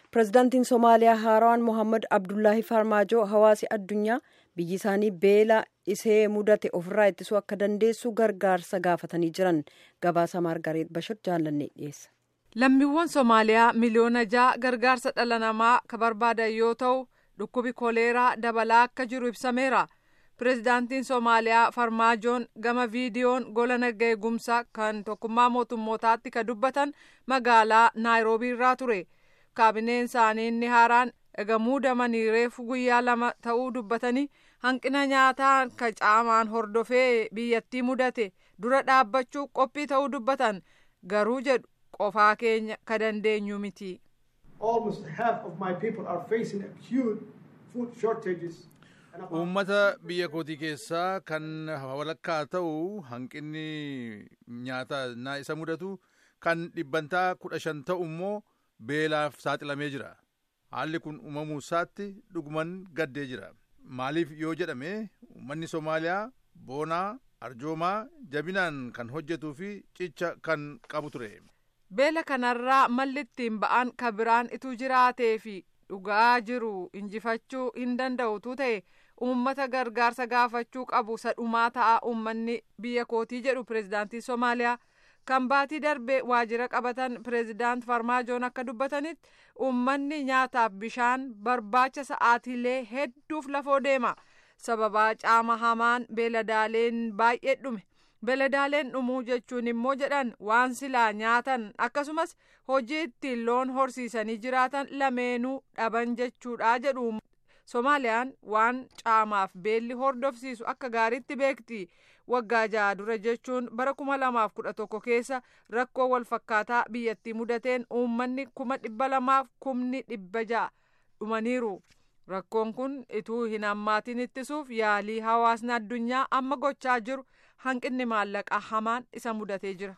pirezidaantiin somaaliyaa haaraan mohammad abdullaahi farmaajoo hawaasi addunyaa biyyi isaanii beela isee mudate ofirraa ittisuu akka dandeessu gargaarsa gaafatanii jiran gabaasa maargareet bashir jaallannee dhiyeessa. lammiiwwan somaaliyaa miliyoona ja'a gargaarsa dhala namaa ka barbaadan yoo ta'u dhukkubi koleeraa dabalaa akka jiru ibsameera. pirezidaantiin somaaliyaa farmaajoon gama viidiyoon gola naga eegumsaa kan tokkummaa mootummootaatti ka dubbatan magaalaa naayiroobii irraa ture kaabineen isaanii inni haaraan ega muudamanii reefu guyyaa lama ta'uu dubbatanii hanqina nyaataa ka caamaan hordofee biyyattii mudate dura dhaabbachuu qophii ta'uu dubbatan garuu jedhu qofaa keenya ka dandeenyu miti. Almost half of my people are facing acute food shortages. uummata biyya kootii keessaa kan walakkaa ta'u hanqinni nyaataa na isa mudatu kan dhibbantaa kudha shan ta'u immoo beelaaf saaxilamee jira haalli kun uumamuu isaatti dhuguman gaddee jira maaliif yoo jedhame uummanni soomaaliyaa boonaa arjoomaa jabinaan kan hojjetuu fi cicha kan qabu ture. beela kanarraa malli ittiin ba'an ka biraan ituu jiraatee fi dhugaa jiru injifachuu hin danda'utu ta'e uummata gargaarsa gaafachuu qabu sadhumaa ta'a uummanni biyya kootii jedhu pirezidaantii somaaliyaa kan baatii darbe waajjira qabatan pirezidaant farmaajoon akka dubbatanitti uummanni nyaataaf bishaan barbaacha sa'aatiilee hedduuf lafoo deema sababaa caama hamaan beeladaaleen baay'ee dhume beeladaaleen dhumuu jechuun immoo jedhan waan silaa nyaatan akkasumas hojii ittiin loon horsiisanii jiraatan lameenuu dhaban jechuudha jedhu somaaliyaan waan caamaaf beelli hordofsiisu akka gaariitti beekti waggaa ja'a dura jechuun bara kuma lamaaf kudha tokko keessa rakkoo walfakkaataa biyyattii mudateen uummanni kuma dhibba lamaaf kumni dhibba ja'a dhumaniiru rakkoon kun ituu hin hammaatiin ittisuuf yaalii hawaasni addunyaa amma gochaa jiru hanqinni maallaqaa hamaan isa mudatee jira.